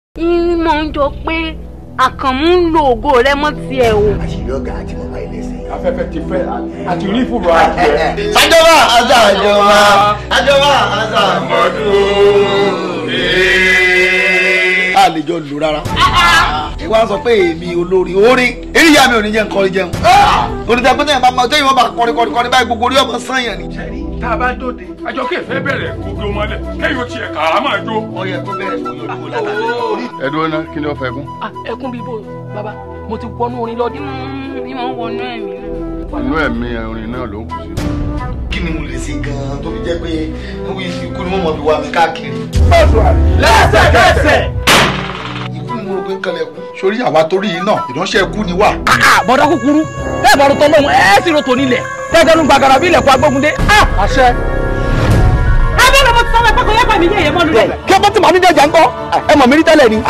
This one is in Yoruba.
ìmọ̀ ń jọ pé àkànmú ń lo ògo rẹ mọ́ tiẹ̀ o. àṣírí ọ̀gá àti màmá ẹlẹ́sìn. afẹ́fẹ́ ti fẹ́ àti rí fúru adìẹ. àjọba àṣà àjọba àjọba àṣà. a lè jọ lò rárá. ẹ wá sọ pé èmi olórin orin eríyá mi ò ní jẹ́ nǹkan jẹun. orin tẹ pẹ́tẹ́ yẹn bá mọ tẹ́yìn wọn bá kọrin kọrin kọrin báyìí gbogbo orí ọmọ sanyàn ni. tá a bá dòde àjọ kẹfẹ́ bẹ̀rẹ̀ kókó mọ́lẹ̀ kẹ́yìn ó tiẹ̀ kà á máa jó. wọ́n yẹ kó bẹ̀rẹ̀ fún yòókù látàlẹ́. ẹ dúró ná kí ni ó fẹ́ kún. Ah, ẹkún bíi bò bàbá mo ti wọnú orin lọ dín. ìmọ̀ ń wọnú ẹ̀mí náà. inú ẹ̀mí orin náà ló ń kù sí. kí ni mo lè ṣe gan-an tó fi jẹ́ pé ikú ni wọ́n mọ̀ fi wá mi káàkiri. lẹ́sẹ̀kẹsẹ̀. ikú ni mo rò pé ń kalẹ̀ kú. sórí àwa torí iná ìránṣẹ́ ikú ni wà. bọ̀dá kúkúrú bẹ́ẹ̀ bá rotọ́ lọ́hùn ẹ̀ sì rotò nílẹ̀ tẹ́gẹ́nu gbàgàrà bí ilẹ̀kùn agbógunde. àṣẹ. abẹ́rẹ́ mo ti sọ fún ẹ pé kò yẹ pàmì ní èyẹ mọ́nu rẹ̀. kí ọkọ tí màá ní jẹjà ń kọ́ ẹ mọ̀ mí rí tẹ́lẹ̀ ni.